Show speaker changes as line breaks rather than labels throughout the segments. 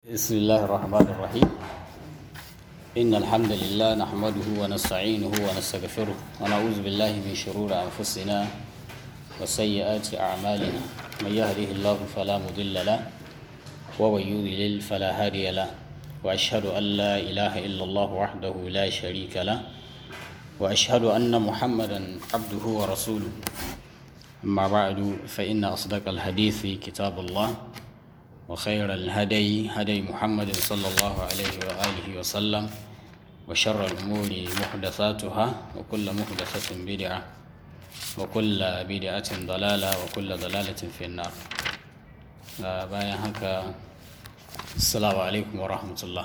بسم الله الرحمن الرحيم إن الحمد لله نحمده ونستعينه ونستغفره ونعوذ بالله من شرور أنفسنا وسيئات أعمالنا من يهده الله فلا مضل له ومن يضلل فلا هادي له وأشهد أن لا إله إلا الله وحده لا شريك له وأشهد أن محمدا عبده ورسوله أما بعد فإن أصدق الحديث كتاب الله وخير الهدي هدي محمد صلى الله عليه وآله وسلم وشر الأمور محدثاتها وكل محدثة بدعة وكل بدعة ضلالة وكل ضلالة في النار بايا هكا السلام عليكم ورحمة الله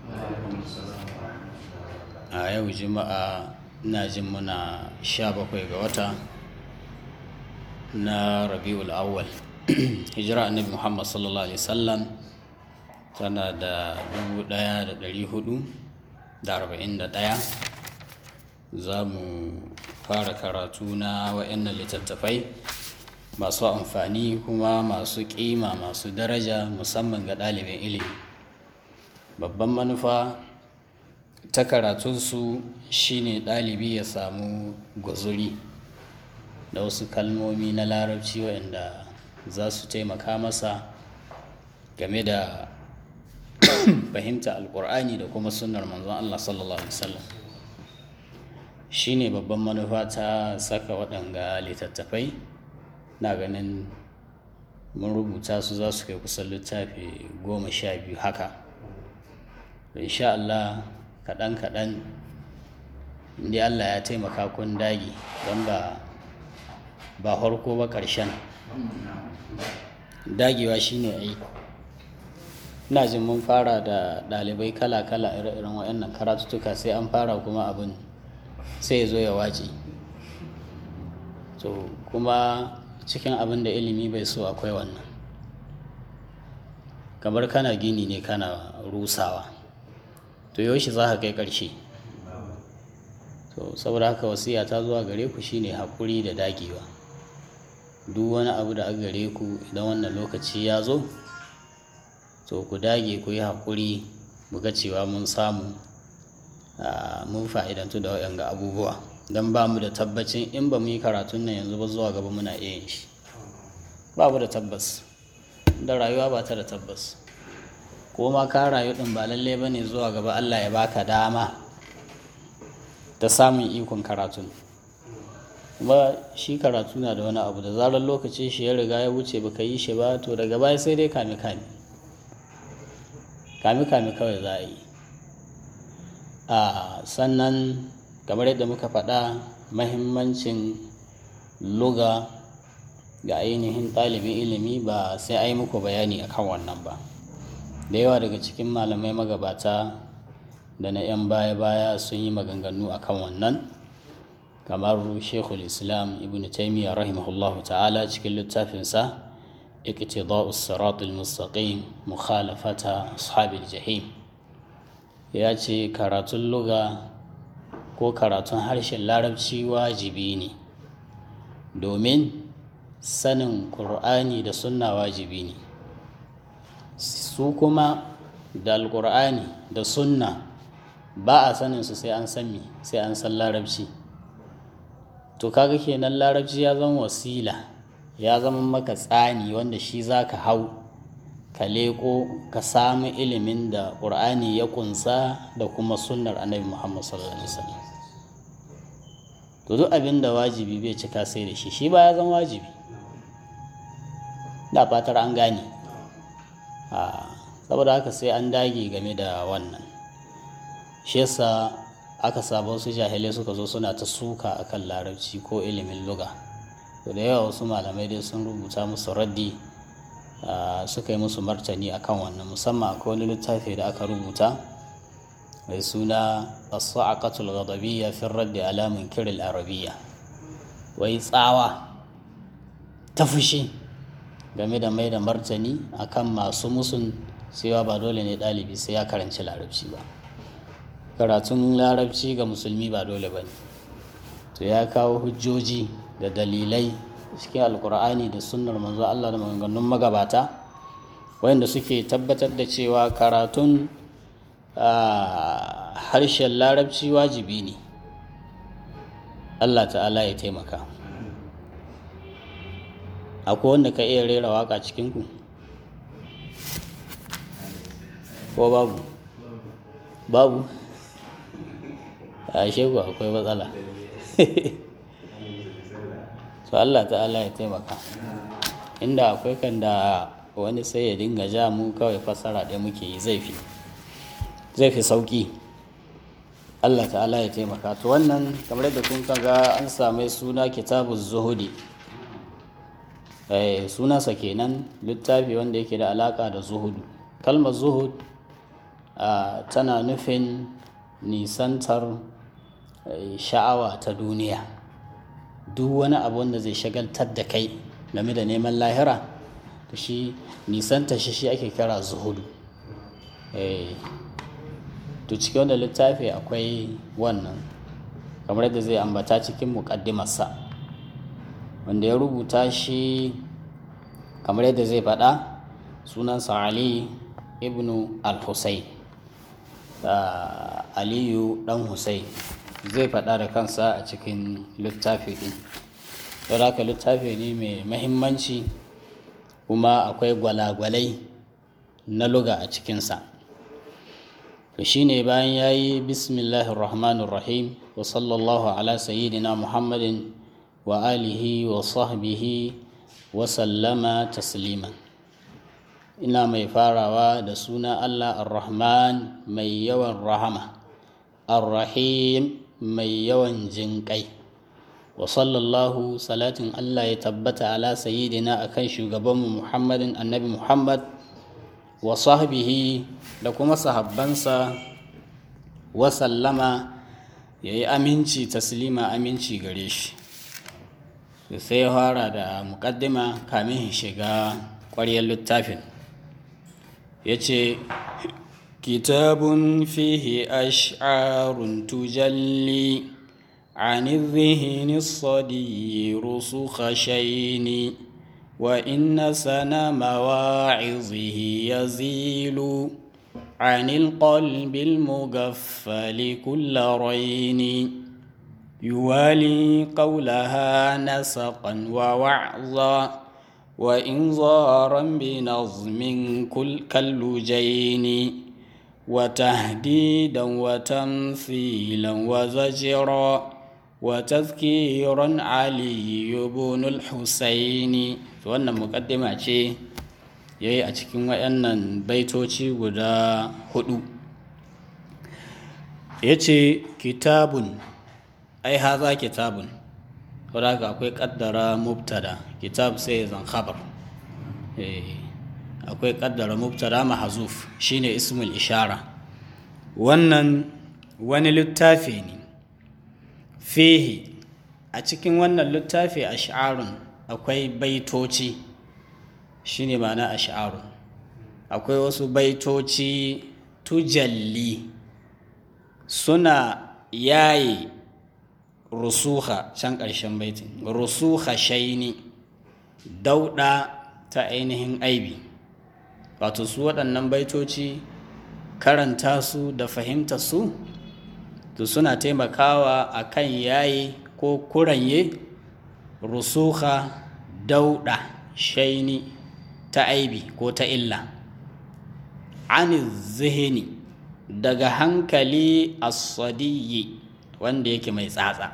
a yau juma'a na jin muna sha bakwai ga wata na rabi'ul awwal hijira annabi muhammad sallallahu alaihi wasallam tana da 1441 za mu fara karatu na wa'annan littattafai masu amfani kuma masu kima masu daraja musamman ga ɗalibin ilimi babban manufa ta karatunsu shine ɗalibi ya samu gwazuri da wasu kalmomi na larabci waɗanda za su taimaka masa game da fahimta alkur'ani da kuma sunnar manzon Allah sallallahu alaihi wasallam shine babban manufa ta saka waɗanga littattafai na ganin mun rubuta su za su kai kusan littafi goma sha biyu haka insha Allah kaɗan-kaɗan inda Allah ya taimaka kun dagi don ba ba harko ba ƙarshen dagewa shine ai ina jin mun fara da ɗalibai kala-kala ire-iren waɗannan karatuttuka sai an fara kuma abin sai ya zo ya wace to kuma cikin abin da ilimi bai so akwai wannan kamar kana gini ne kana rusawa to yaushe za ka kai ƙarshe to saboda haka wasiya ta zuwa gare ku shine haƙuri da dagewa duk wani abu da aka gare ku idan wannan lokaci ya zo to ku dage ku yi haƙuri ga cewa mun samu mun fa'idantu da waɗanga abubuwa don ba mu da tabbacin in ba mu yi karatun nan yanzu ba zuwa gaba muna iya yin shi ba mu da tabbas da rayuwa ba ta da tabbas ko ma ka rayu ɗin ba lallai ba ne zuwa gaba allah ya baka dama ta samun ikon karatun kuma shi karatu na da wani abu da zarar lokacin shi ya riga ya wuce baka yi shi ba to daga baya sai dai kame kame kame kame kawai za a yi a sannan kamar yadda muka faɗa mahimmancin luga ga ainihin ɗalibin ilimi ba sai a yi muku bayani akan wannan ba da yawa daga cikin malamai magabata da na 'yan baya-baya sun yi maganganu akan wannan kamar shekul islam ibn taimiyya rahimahullah ta'ala cikin littafinsa iqtida'u siratul mustaqim mukhalafata ashabil jahim ya ce karatun luga ko karatun harshen larabci wajibi ne domin sanin ƙur'ani da sunna wajibi ne su kuma da alƙur'ani da sunna ba a sanin su sai an san sai an san larabci to kaga kenan larabci ya zama wasila ya zama maka tsani wanda shi za ka hau ka leko ka samu ilimin da ƙur'ani ya kunsa da kuma sunnar annabi muhammad sallallahu alaihi wasallam to duk abin da wajibi bai cika sai da shi shi ba ya zama wajibi da fatar an gane saboda haka sai an dage game da wannan shi yasa aka saba wasu jahilai suka zo suna ta suka akan larabci ko ilimin luga to da yawa wasu malamai dai sun rubuta musu raddi suka yi musu martani akan wannan musamman akwai wani littafi da aka rubuta mai suna as-sa'aqatul ghadabiyya fi raddi ala munkir al-arabiyya wai tsawa ta fushi game da mai da martani akan masu musun cewa ba dole ne ɗalibi sai ya karanci larabci ba karatun larabci ga musulmi ba dole ba ne to ya kawo hujjoji da dalilai cikin alkur'ani da sunnar manzo Allah da maganganun magabata wanda suke tabbatar da cewa karatun harshen larabci wajibi ne allah ta'ala ya taimaka akwai wanda ka iya rera waka cikinku ko babu babu a shegu akwai matsala so Allah ta'ala ya taimaka inda akwai kan da wani sai ya dinga ja mu kawai fassara ɗaya muke yi zai fi zai fi sauƙi Allah ta'ala ya taimaka to wannan kamar da kun ga an same suna kitabu zuhudi sunansa kenan littafi wanda yake da alaka da zuhudu kalmar zuhud tana nufin nisantar sha'awa ta duniya duk wani abu wanda zai shagaltar da kai game da neman lahira to shi nisanta shi shi ake kira zuhudu to cikin wanda littafi akwai wannan kamar yadda zai ambata cikin muƙaddimarsa wanda ya rubuta shi kamar yadda zai faɗa sunansa ali ibnu al-husayn aliyu ɗan husayn zai faɗa da kansa a cikin littafi ɗin don haka littafi ne mai mahimmanci kuma akwai gwalagwalai na luga a cikinsa to shine bayan ya yi bismillahir rahmanir rahim wa sallallahu ala sayyidina muhammadin wa alihi wa sahbihi wa sallama tasliman ina mai farawa da suna Allah ar-Rahman mai yawan rahama ar-Rahim mai yawan jinƙai wa sallallahu salatin Allah ya tabbata ala sayyidina akan shugabanmu Muhammadin annabi Muhammad wa sahbihi da kuma sahabbansa wa sallama ya yi aminci taslima aminci gare shi sai ya fara da muƙaddima kamin shiga ƙwaryar littafin ya ce kitabun fihi ash'arun tujalli عن الذهن الصدي رسخ شين وإن سنا مواعظه يزيل عن القلب المغفل كل رين يوالي قولها نسقا ووعظا وإنظارا بنظم كل كاللجين وتهديدا وتمثيلا وزجرا وتذكيرا علي بن الحسين wannan mukaddima ce yayi a cikin wayannan baitoci guda hudu yace kitabun ai haza kitabun wadda akwai kaddara mubtada kitab sai zan khabar akwai kaddara mubtada mahazuf shine ismul ishara wannan wani littafi ne fihi a cikin wannan littafi ash'arun akwai baitoci shine ma'ana ash'arun akwai wasu baitoci tujalli suna yaye rusuha can ƙarshen baitin rusuha shaini dauɗa ta ainihin aibi wato su waɗannan baitoci karanta su da fahimta su to suna taimakawa a kan yayi ko kuranye rusuha dauɗa shaini ta aibi ko ta illa an zihini daga hankali asadiyi wanda yake mai tsatsa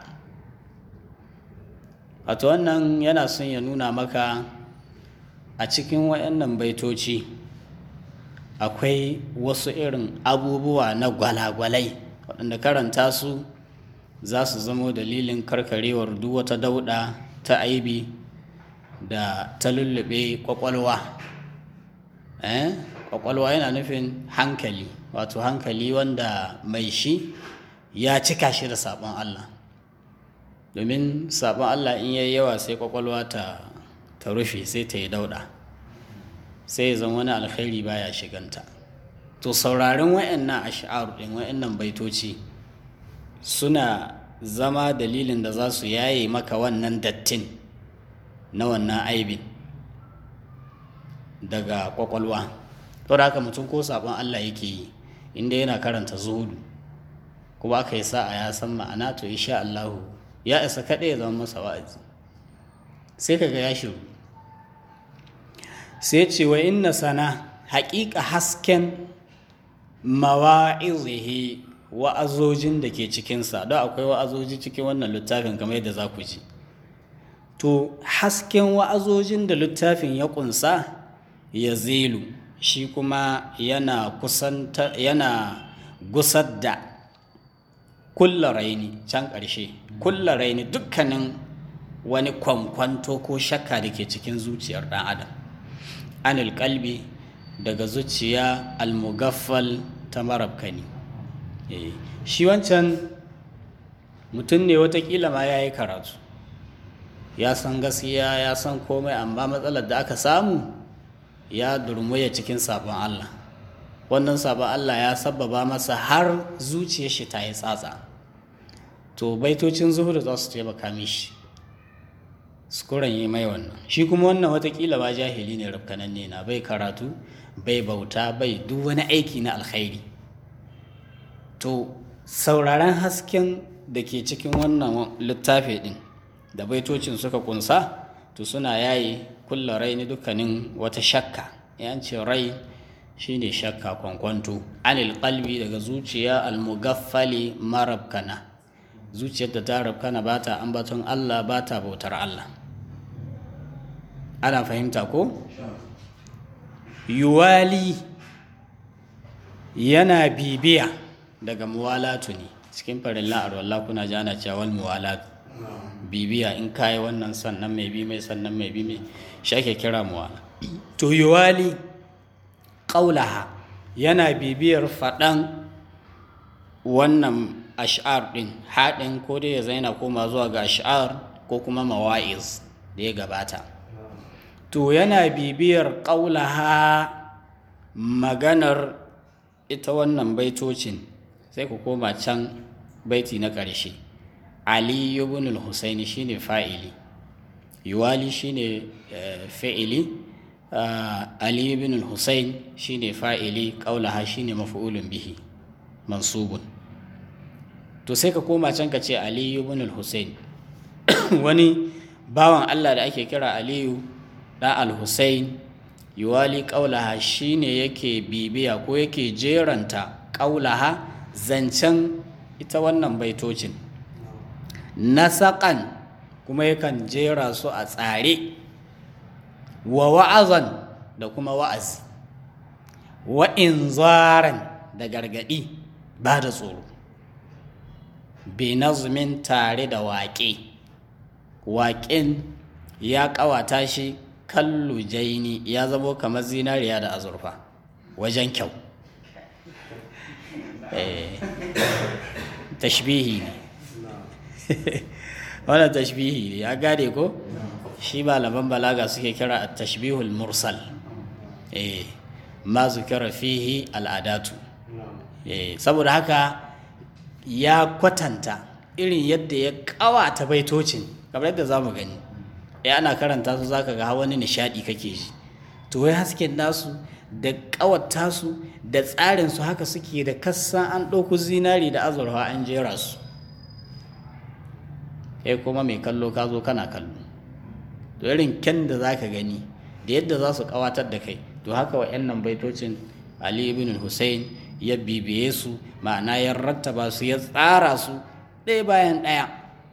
wato wannan yana son ya nuna maka a cikin wayannan baitoci akwai wasu irin abubuwa na gwalagwalai waɗanda karanta su za su zamo dalilin karkarewar duk wata dauɗa ta aibi da ta lullube ƙwaƙwalwa ƙwaƙwalwa yana nufin hankali wato hankali wanda mai shi ya cika shi da sabon Allah domin sabon Allah in yayi yawa sai kwakwalwa ta ta rufe sai ta yi dauda sai zan wani alkhairi baya shiganta to sauraron wayannan ash'ar din wayannan baitoci suna zama dalilin da za su yaye maka wannan dattin na wannan aibin daga kwakwalwa to da haka mutum ko sabon Allah yake yi inda yana karanta zuhudu kuma aka yi sa'a ya san ma'ana to insha Allah ya isa kaɗai ya zama masa wa'azi sai kaga ya shiru sai ce wa inna sana haƙiƙa hasken mawa'izihi wa'azojin da ke cikinsa don akwai wa'azoji cikin wannan littafin kamar yadda za ku ji to hasken wa'azojin da littafin ya ƙunsa ya zilu shi kuma yana kusanta yana gusar da kulla raini can ƙarshe kulla raini dukkanin wani kwankwanto ko shakka da ke cikin zuciyar ɗan adam anil kalbi daga zuciya almugaffal ta marabkani shi wancan mutum ne watakila ma ya yi karatu ya san gaskiya ya san komai amma matsalar da aka samu ya durmuya cikin sabon Allah wannan sabon Allah ya sababa masa har zuciyar shi ta yi tsatsa to baitocin zuhudu za su taimaka mishi sukuran yi mai wannan shi kuma wannan watakila ba jahili ne rafkananne na bai karatu bai bauta bai duk wani aiki na alkhairi to sauraron hasken da ke cikin wannan littafi din da baitocin suka kunsa to suna yayi kulla rai ni dukkanin wata shakka yan ce rai shine shakka kwankwanto anil qalbi daga zuciya almugaffali marabkana zuciyar da ta rabkana ba ta ambaton Allah ba ta bautar Allah ana fahimta ko yuwali yana bibiya daga muwalatu ne cikin farin la'ar wallah kuna ji ana cewa muwalatu bibiya in kayi wannan sannan mai bi mai sannan mai bi mai shi ake kira muwala to yuwali ƙaulaha yana bibiyar faɗan wannan ash'ar ɗin haɗin ko dai ya zaina koma zuwa ga ash'ar ko kuma mawa'iz da ya gabata to yana bibiyar ƙaulaha maganar ita wannan baitocin sai ku koma can baiti na ƙarshe ali ibn al-husaini shine fa'ili yuwali shine fa'ili ali ibn al-husain shine fa'ili qaulaha shine maf'ulun bihi mansubun to sai ka koma can ka ce ali ibn al-husain wani bawan Allah da ake kira aliyu da al-husain yuwali qaulaha shine yake bibiya ko yake jeranta qaulaha zancen ita wannan baitocin nasaƙan kuma yakan jera su a tsare wa wa'azan da kuma wa'azi wa inzaran da gargaɗi ba da tsoro binazmin tare da waƙe waƙen ya ƙawata shi kallu jaini ya zamo kamar zinariya da azurfa wajen kyau tashbihi ne wannan tashbihi ne ya gade ko shi malaman balaga suke kira a tashbihul mursal eh ma zukira fihi al'adatu eh saboda haka ya kwatanta irin yadda ya kawata baitocin kamar yadda za mu gani ya ana karanta su zaka ga wani nishadi kake ji to wai hasken nasu da kawata su da tsarin su haka suke da kassan an ɗauku zinari da azurfa an jera su kai kuma mai kallo ka zo kana kallo to irin kyan da za ka gani da yadda za su kawatar da kai to haka wa nan baitocin ali ibn hussein ya bibiye su ma'ana ya rattaba su ya tsara su ɗaya bayan ɗaya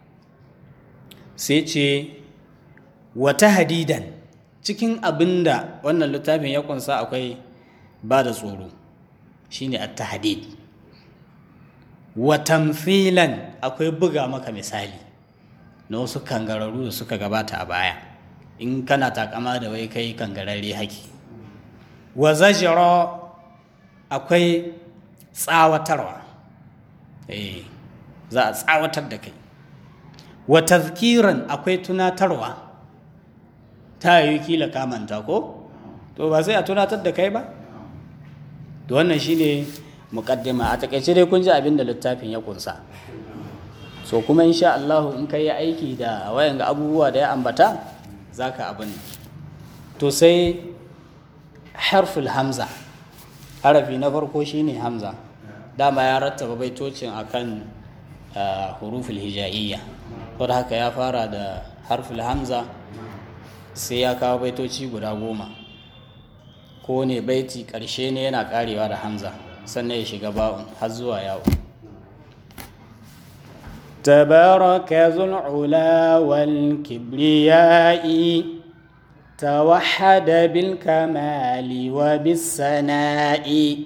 sai ce wata hadidan cikin abin da wannan littafin ya kunsa akwai ba da tsoro shine at-tahdid wa tamthilan akwai buga maka misali na wasu kangararru da suka gabata a baya in kana takama da wai kai kangararre haki wa zajira akwai tsawatarwa eh za a tsawatar da kai wa tazkiran akwai tunatarwa ta yi kila kamanta ko to ba sai a tunatar da kai ba to wannan shine muqaddima a takaice dai kun ji abin da littafin ya kunsa so kuma insha Allah in ka yi aiki da wayan ga abubuwa da ya ambata za ka abin to sai harful hamza harafi na farko shine hamza dama ya rattaba baitocin akan huruful hija'iyya da haka ya fara da harful hamza sai ya kawo baitoci guda goma ko ne baiti ƙarshe ne yana ƙarewa da hamza sannan ya shiga ba'un har zuwa yawo تبارك ذو العلا والكبرياء توحد بالكمال وبالسناء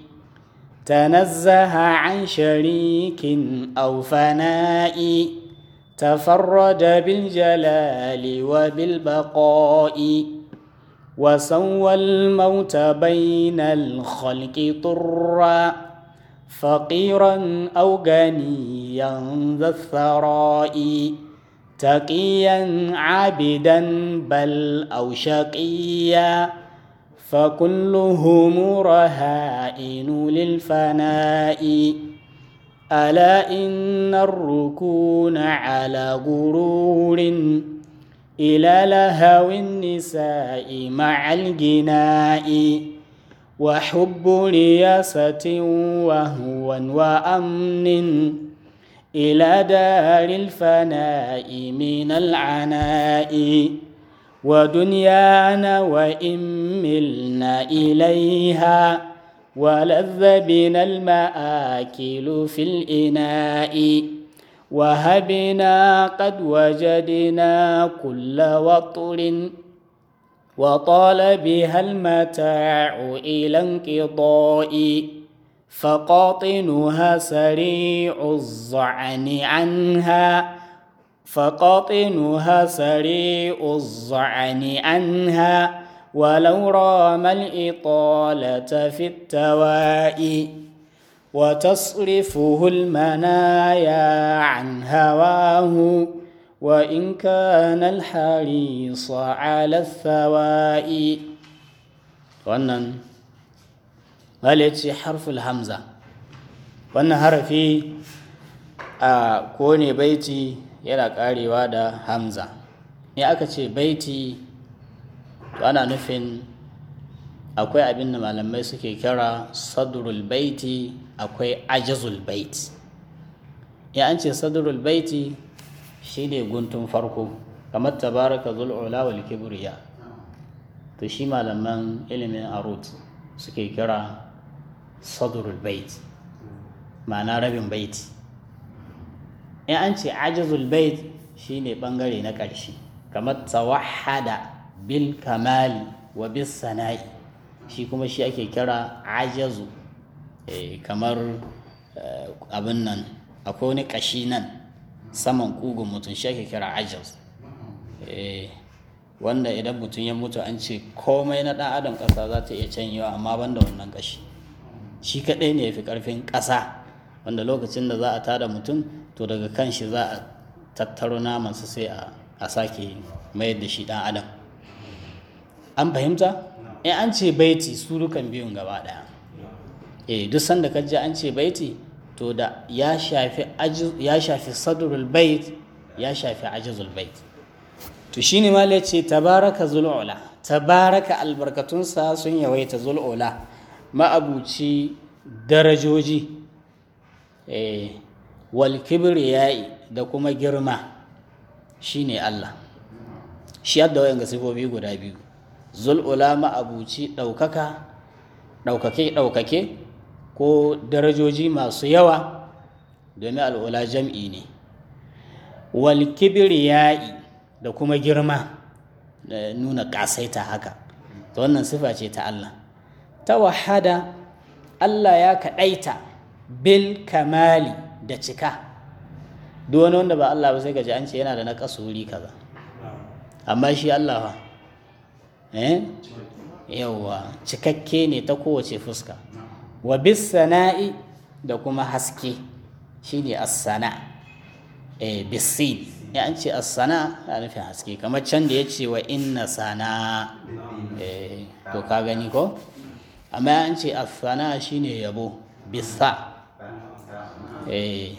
تنزه عن شريك أو فناء تفرد بالجلال وبالبقاء وسوى الموت بين الخلق طرا فقيرا أو غنيا ذا الثراء تقيا عابدا بل أو شقيا فكلهم رهائن للفناء ألا إن الركون على غرور إلى لهو النساء مع الجناء وحب رياسة وهو وأمن إلى دار الفناء من العناء ودنيانا وإن ملنا إليها ولذ بنا المآكل في الإناء وهبنا قد وجدنا كل وطر وطال بها المتاع إلى انقضاء فقاطنها سريع الظعن عنها فقاطنها سريع الظعن عنها ولو رام الإطالة في التواء وتصرفه المنايا عن هواه وإن كان الحريص على الثواء wannan ce harful hamza wannan harafi a kone baiti yana karewa da hamza ne aka ce baiti ana nufin akwai abin da malamai suke kira sadrul baiti akwai ajazul baiti ya an ce sadrul baiti shi ne guntun farko kamar tabaraka zul'ula wal kibriya to shi malaman ilimin arut suke kira sadrul bait ma'ana rabin baiti in an ce ajazul bait shine bangare na ƙarshe kamar tawahada bil kamali wa bis sana'i shi kuma shi ake kira ajazu kamar abin nan akwai wani ƙashi nan saman kugun mutum shi ake kira ajaz wanda idan mutum ya mutu an ce komai na ɗan adam ƙasa za ta iya canyewa amma ban da wannan ƙashi shi kaɗai ne ya fi ƙarfin ƙasa wanda lokacin da za a tada mutum to daga kan shi za a tattaro namansa sai a sake mayar da shi ɗan adam an fahimta in an ce baiti su dukan biyun gaba ɗaya eh duk sanda ka ji an ce baiti to da ya shafi ya shafi sadrul bait ya shafi ajizul bait to shine ma ya ce tabaraka zul'ula tabaraka albarkatunsa sun yawaita zul'ula ma'abuci darajoji eh wal kibriyai da kuma girma shine Allah shi yadda wayan ga sifofi guda biyu zul'ula ma'abuci ɗaukaka ɗaukake ɗaukake ko darajoji masu yawa domin al'ula jam'i ne wal kibriyai da kuma girma da nuna ƙasaita haka ta wannan sifa ce ta Allah ta wahada Allah ya kaɗaita bil kamali da cika duk wani wanda ba Allah ba sai gaji an ce yana da na wuri kaza amma shi Allah fa eh yawa cikakke ne ta kowace fuska wa bis sana'i da kuma haske shine as-sana eh bisin ya an ce as-sana ya nufin haske kamar can da ya ce wa inna sana eh to ka gani ko amma ya an ce as-sana shine yabo bisa eh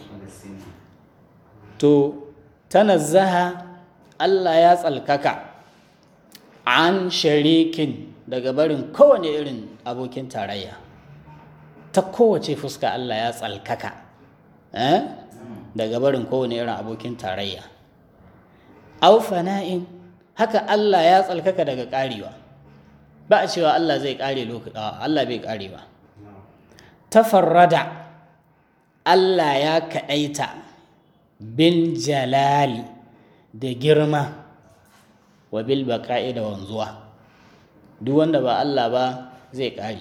to tanazzaha Allah ya tsalkaka an sharikin daga barin kowane irin abokin tarayya ta kowace fuska Allah ya tsalkaka eh? daga barin kowane irin abokin tarayya au fana'in haka Allah ya tsalkaka daga karewa ba a cewa Allah zai kare lokaci Allah bai karewa tafarrada Allah ya kaɗaita bil jalali da girma wa bil baqa'i da wanzuwa duk wanda ba Allah ba zai ƙare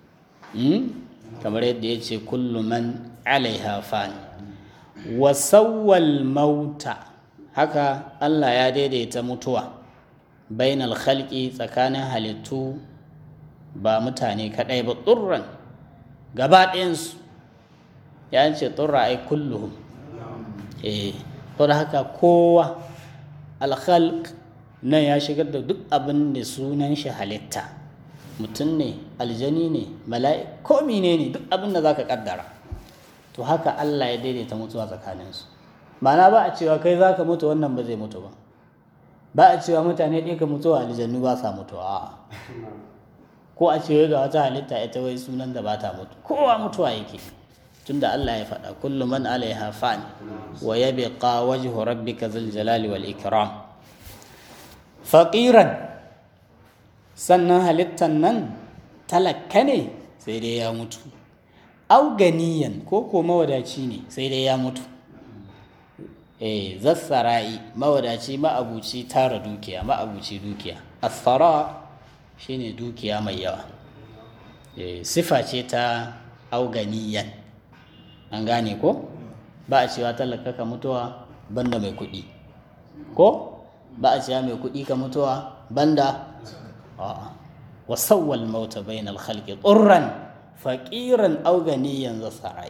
kamar yadda ya ce kullu man alaiha fan wa sawwal mauta haka Allah ya daidaita mutuwa bainal khalqi tsakanin halittu ba mutane kadai ba tsurran gaba ɗayansu ya ce tsurra ai kulluhum eh da haka kowa alkhalq nan ya shigar da duk abin da sunan shi halitta mutum ne aljani ne mala'i ko mine ne duk abin da zaka kaddara to haka Allah ya daidaita mutuwa tsakaninsu ma'ana ba a cewa kai zaka mutu wannan ba zai mutu ba ba a cewa mutane ɗaya ka mutuwa aljannu ba sa mutuwa ko a cewa ga wata halitta ita wai sunan da ba ta mutu kowa mutuwa yake tunda Allah ya faɗa kullu man alaiha fan wa yabqa wajhu rabbika dhul jalali wal ikram faqiran sannan halittan nan talakka ne sai dai ya mutu au ganiyan ko ko mawadaci ne sai dai ya mutu eh zassara'i mawadaci ma'abuci tara dukiya ma'abuci dukiya asfara shine dukiya mai yawa eh sifa ce ta au ganiyan an gane ko ba a cewa talaka ka mutuwa banda mai kuɗi ko ba a cewa mai kuɗi ka mutuwa banda a'a wasawwal mauta bainal khalqi turran faqiran aw ganiyan za sarai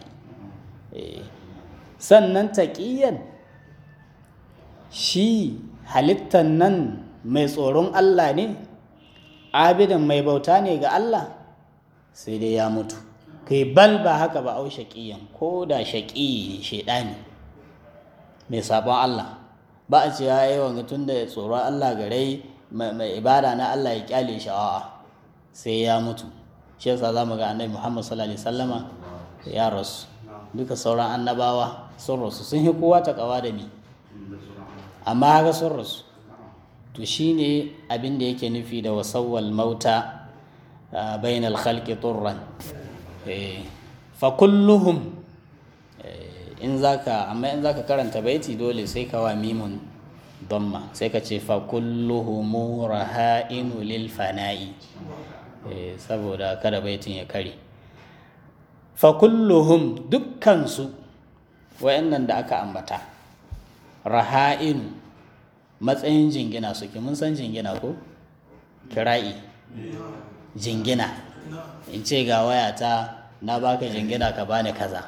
sannan taqiyan shi halittan nan mai tsoron Allah ne abidan mai bauta ne ga Allah sai dai ya mutu kai bal ba haka ba au shaqiyan ko da shaqi shedani mai sabon Allah ba a cewa yawan tun da tsoron Allah gare mai ibada na Allah ya kyale shi a'a sai ya mutu shi yasa zamu ga annabi Muhammad sallallahu alaihi wasallama ya rasu duka sauran annabawa sun rasu sun yi kowa ta kawa da ni amma haka sun rasu to shine abin da yake nufi da wasawwal mauta bainal khalqi turran fa kulluhum in zaka amma in zaka karanta baiti dole sai ka wa mimun damma sai ka ce fa kulluhum raha'inu lil fana'i saboda kada baitin ya kare fa kulluhum dukkansu wayannan da aka ambata raha'inu matsayin jingina suke mun san jingina ko kira'i jingina in ce ga wayata na baka jingina ka bani kaza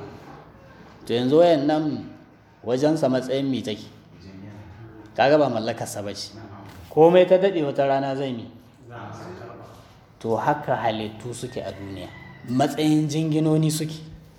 to yanzu wayan nan wajensa matsayin mi take kaga ba mallakarsa ba ce komai ta daɗe wata rana zai mi to haka halittu suke a duniya matsayin jinginoni suke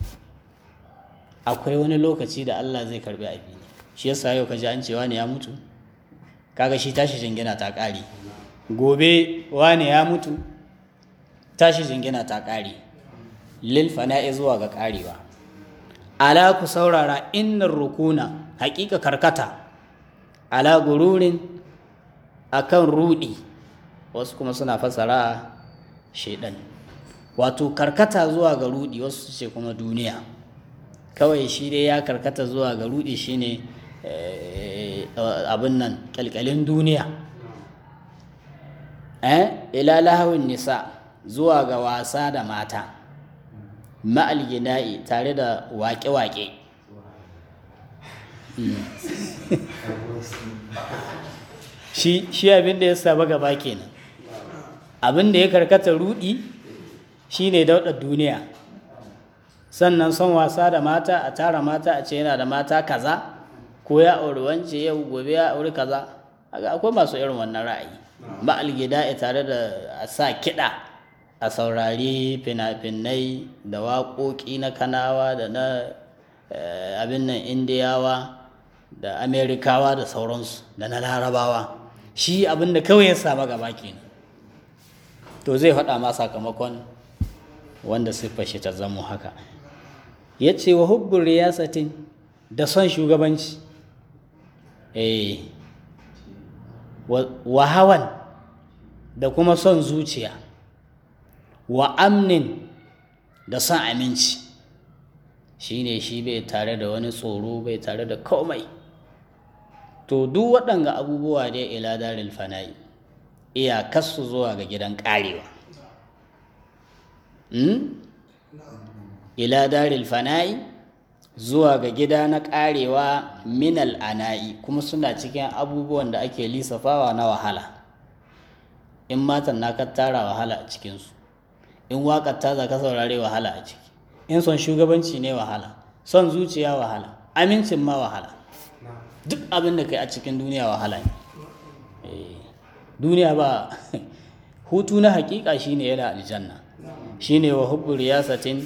akwai wani lokaci da Allah zai karbi abi ne shi yasa yau ka ji an cewa ne ya mutu kaga shi tashi jingina ta ƙare gobe wane ya mutu tashi jingina ta ƙare lil fana'i zuwa ga ƙarewa ala ku saurara innar rukuna haƙiƙa karkata ala gururin akan rudi wasu kuma suna fasara shaidan wato karkata zuwa ga rudi wasu ce kuma duniya kawai shi dai ya karkata zuwa ga rudi shine abin nan kyalkyalin duniya eh ila lahawin nisa zuwa ga wasa da mata ma'al gina'i tare da waƙe-waƙe shi shi abin da ya saba gaba kenan abin da ya karkata rudi shine daudar duniya sannan son wasa da mata a tara mata a ce yana da mata kaza ko ya auri wance yau gobe ya auri kaza akwai masu irin wannan ra'ayi ma'al gida'i tare da a sa kiɗa a saurari fina-finai da waƙoƙi na kanawa da na abin nan indiyawa da amerikawa da sauransu da na larabawa shi abin da kawai ya saba gaba kenan to zai faɗa ma sakamakon wanda siffar shi ta zamo haka ya ce wa hubbun riyasatin da son shugabanci eh wa hawan da kuma son zuciya wa amnin da son aminci shi ne shi bai tare da wani tsoro bai tare da komai to duk waɗanga abubuwa dai ila daril fana'i iyakarsu zuwa ga gidan ƙarewa ila daril fana'i zuwa ga gida na ƙarewa minal ana'i kuma suna cikin abubuwan da ake lissafawa na wahala in matan na ka tara wahala a cikinsu in waƙar ta za ka saurare wahala a ciki in son shugabanci ne wahala son zuciya wahala amincin ma wahala duk abin da kai a cikin duniya wahala ne duniya ba hutu na hakika shine yana aljanna shine wa hubbu riyasatin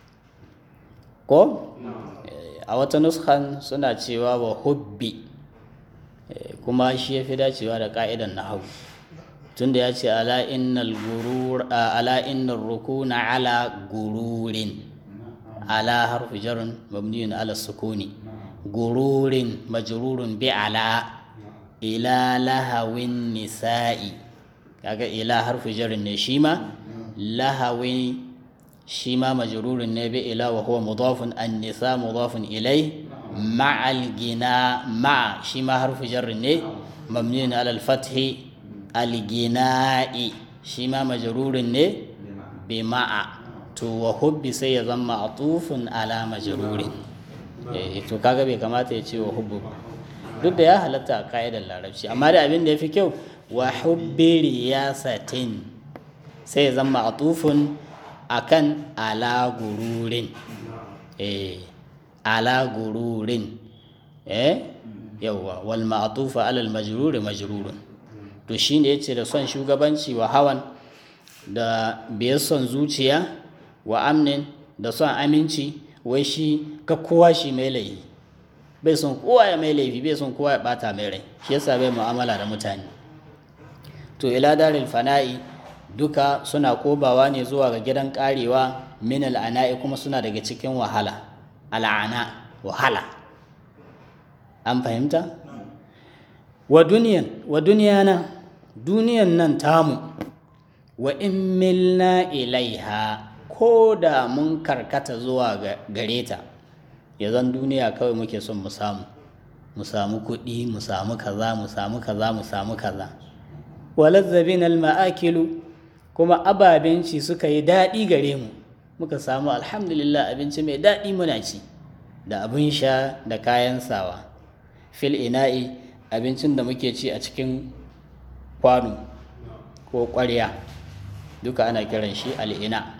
ko a wata nuskan suna cewa wa hubbi kuma shi ya fi dacewa da ka'idan na hau tunda ya ce ala innal gurur ala innal rukuna ala gururin ala harfu jarun mabniyun ala sukuni gururin majrurun bi ala ila lahawin nisa'i kaga ila harfu jarun ne shi ma lahawi shi ma majrurun ne bi ila wa huwa mudafun an nisa mudafun ilai ma'al gina ma shi ma harfu jarun ne mabniyun ala al-fathi al-gina'i shi ma majrurun ne bi ma'a to wa hubbi sai ya zama atufun ala majrurin eh to kaga bai kamata ya ce wa hubbu ba duk da ya halatta a ka'idar larabci amma da abin da ya fi kyau wa hubbi riyasatin sai ya zama atufun akan ala gururin eh ala gururin eh yawwa wal ma'tufa ala al majruri majrurun to shine yace da son shugabanci wa hawan da biyar son zuciya wa amnin da son aminci wai shi ka kowa shi mai laifi bai son kowa ya mai laifi bai son kowa ya bata mai rai shi yasa bai mu'amala da mutane to ila daril fana'i duka suna kobawa ne zuwa ga gidan karewa min al'ana'i kuma suna daga cikin wahala al'ana wahala an fahimta wa duniyan wa duniyana duniyan nan tamu wa in milna ilaiha ko da mun karkata zuwa gare ta ya zan duniya kawai muke son mu samu mu samu kuɗi mu samu kaza mu samu kaza mu samu kaza walazzabin alma'akilu kuma ababenci suka yi daɗi gare mu muka samu alhamdulillah abinci mai daɗi muna ci da abin sha da kayan sawa fil ina'i abincin da muke ci a cikin kwano ko ƙwarya duka ana kiran shi al'ina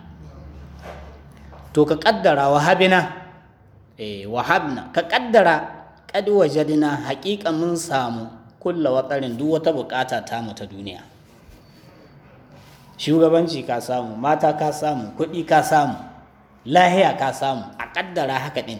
to ka ƙaddara wahabina eh wahabna ka ƙaddara kad wajadna haƙiƙa mun samu kulla watsarin duk wata buƙata ta mu ta duniya shugabanci ka samu mata ka samu kuɗi ka samu lahiya ka samu a ƙaddara haka ɗin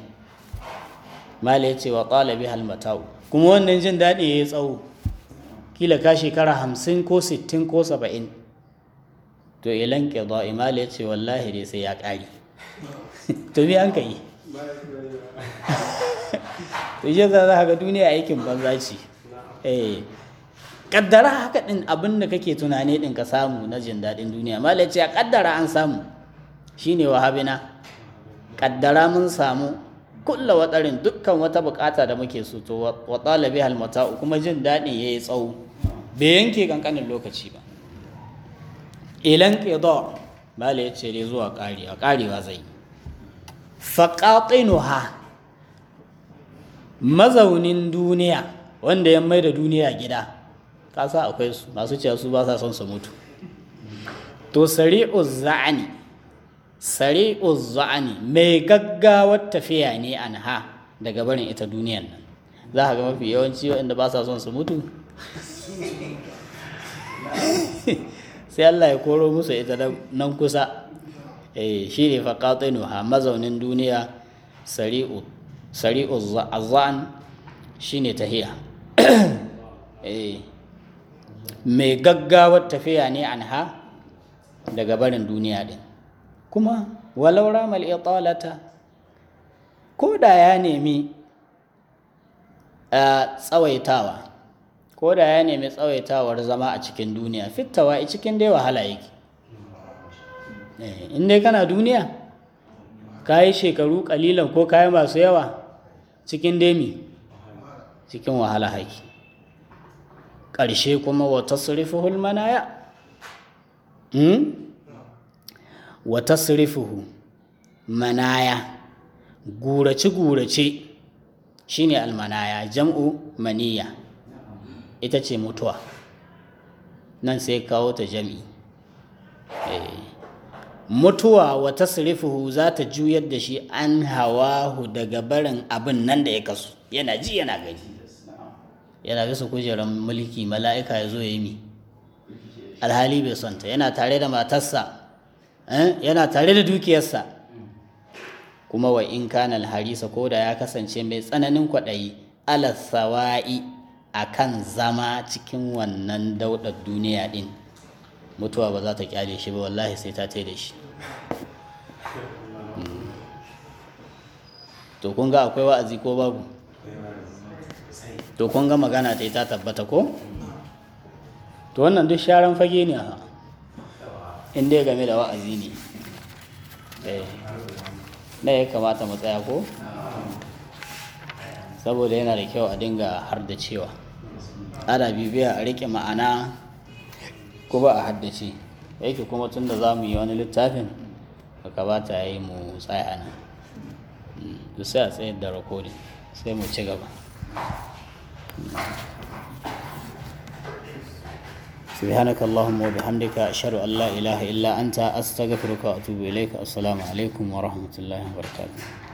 mala ya ce wa ƙalabi halmatau kuma wannan jin daɗi ya yi tsawo kila ka shekara hamsin ko sittin ko saba'in to ilan ƙido imala ya ce wallahi dai sai ya ƙari to me an ka yi to shi za za ga duniya aikin banza ce eh kaddara haka din abin da kake tunani din ka samu na jin daɗin duniya malai ce a kaddara an samu shine wahabina kaddara mun samu kulla watarin dukkan wata bukata da muke so to wa talabi hal mata'u kuma jin daɗin yayi tsawo bai yanke kankanin lokaci ba ilan qida malai ce dai zuwa ƙarewa ƙarewa zai faqatinuha mazaunin duniya wanda ya mai da duniya gida kasa akwai su masu cewa su ba sa son su mutu to sari'uz za'ani sari'uz za'ani mai gaggawar tafiya ne anha daga barin ita duniyan nan za ka ga mafi yawanci waɗanda ba sa son su mutu sai Allah ya koro musu ita nan kusa eh shi ne faqatinuha mazaunin duniya sari'u sari'u azan shine tahiya eh mai gaggawar tafiya ne anha daga barin duniya din kuma walau ramal italata ko da ya nemi a tsawaitawa ko da ya nemi tsawaitawar zama a cikin duniya fittawa a cikin dai wahala yake in dai kana duniya ka yi shekaru kalilan ko kayi masu yawa cikin demi cikin wahala haiki ƙarshe kuma wata surifuhul manaya wata surifuhu manaya gurace-gurace shine almanaya jam'u maniya ita ce mutuwa nan sai kawo ta jami mutuwa wata sirifuhu za ta juyar da shi an hawahu daga barin abin nan da ya kasu yana ji yana gani yana bisa kujerar mulki mala'ika ya zo ya yi mi alhali bai sonta yana tare da matarsa yana tare da dukiyarsa kuma wa in kana alharisa ko da ya kasance mai tsananin kwaɗayi alasawa'i a kan zama cikin wannan daudar duniya ɗin mutuwa ba za ta kyale shi ba wallahi sai ta da shi to kun ga akwai wa'azi ko babu to kun ga magana ta ta tabbata ko to wannan duk sharan fage ne ha inda game da wa'azi ne na ya kamata mu tsaya ko saboda yana da kyau a dinga har da cewa ana bibiya a rike ma'ana ko ba a haddace yake kuma tun da za mu yi wani littafin ba kamata ya yi mu tsaya nan duk sai a tsayar da rakodin sai mu ci gaba سبحانك اللهم وبحمدك أشهد أن لا إله إلا أنت أستغفرك وأتوب إليك السلام عليكم ورحمة الله وبركاته